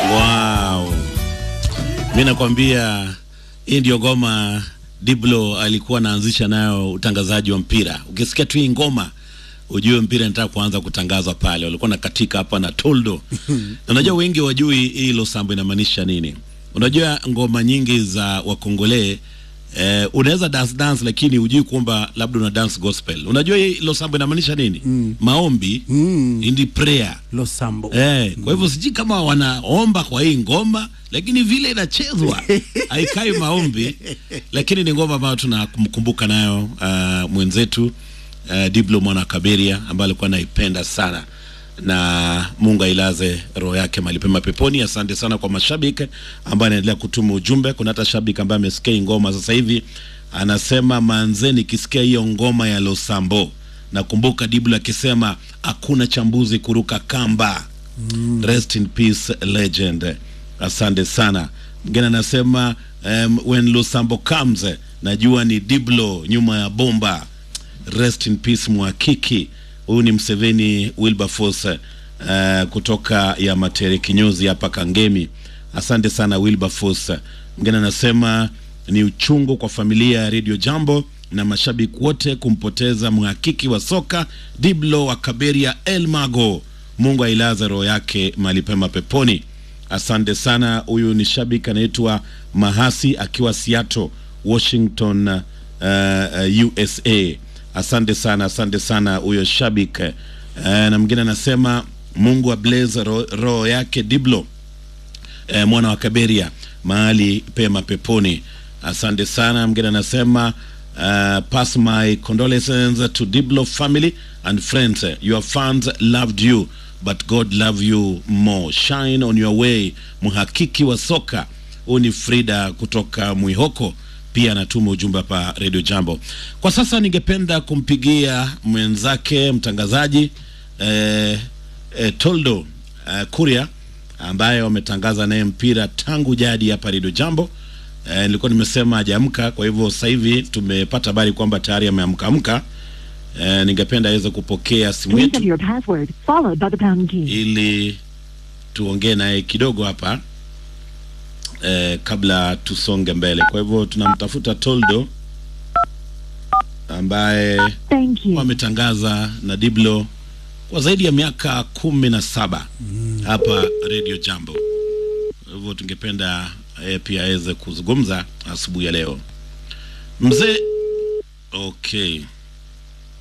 Wow. Mi nakwambia hii ndio ngoma Diblo alikuwa anaanzisha nayo utangazaji wa mpira. Ukisikia tu hii ngoma ujue mpira nataka kuanza kutangazwa pale. Walikuwa na katika hapa na Toldo. na unajua wengi wajui hii Losambo inamaanisha nini. Unajua ngoma nyingi za Wakongole eh, unaweza dance dance lakini hujui kwamba labda una dance gospel. Unajua hii Losambo inamaanisha nini? Maombi, Mm. indi prayer. Losambo. Eh, kwa hivyo sijui kama wanaomba kwa hii ngoma, lakini vile inachezwa haikai maombi, lakini ni ngoma ambayo tunamkumbuka nayo uh, mwenzetu uh, Diblo mwana Kaberia ambaye alikuwa anaipenda sana na Mungu ailaze roho yake mahali pema peponi. Asante sana kwa mashabiki ambao anaendelea kutuma ujumbe. Kuna hata shabiki ambaye amesikia hii ngoma sasa hivi anasema, manze, nikisikia hiyo ngoma ya Losambo nakumbuka Diblo akisema hakuna chambuzi kuruka kamba. Rest in peace legend. Asante sana. Mwingine anasema um, when Losambo comes najua ni Diblo nyuma ya bomba. Rest in peace Mwakiki. Huyu ni Mseveni Wilberforce uh, kutoka ya Matere kinyozi hapa Kangemi. Asante sana Wilberforce. Mwingine anasema ni uchungu kwa familia ya Radio Jambo na mashabiki wote kumpoteza mhakiki wa soka Diblo wa Kaberia El Mago. Mungu ailaze roho yake mahali pema peponi. Asante sana. Huyu ni shabiki anaitwa Mahasi akiwa Seattle, Washington, uh, uh, USA. Asante sana, asante sana huyo shabiki. Uh, na mwingine anasema Mungu ablaze ro- roho yake Diblo eh, mwana wa Kaberia mahali pema peponi. Asante sana. Mgine anasema uh, pass my condolences to Diblo family and friends. Your fans loved you but God love you more. Shine on your way. Mhakiki wa soka huu ni Frida kutoka Mwihoko pia anatuma ujumbe hapa Radio Jambo. Kwa sasa ningependa kumpigia mwenzake mtangazaji eh, eh, Toldo eh, Kuria ambaye wametangaza naye mpira tangu jadi hapa Radio Jambo. Eh, nilikuwa nimesema hajaamka, kwa hivyo sasa hivi tumepata habari kwamba tayari ameamka amka. Eh, ningependa aweze kupokea simu Please yetu enter your password followed by the pound key. ili tuongee naye kidogo hapa eh, kabla tusonge mbele. Kwa hivyo tunamtafuta Toldo ambaye Thank you. wametangaza na Diblo kwa zaidi ya miaka kumi na saba hapa Radio Jambo. Kwa hivyo tungependa eh, pia aweze kuzungumza asubuhi ya leo. Mzee, okay.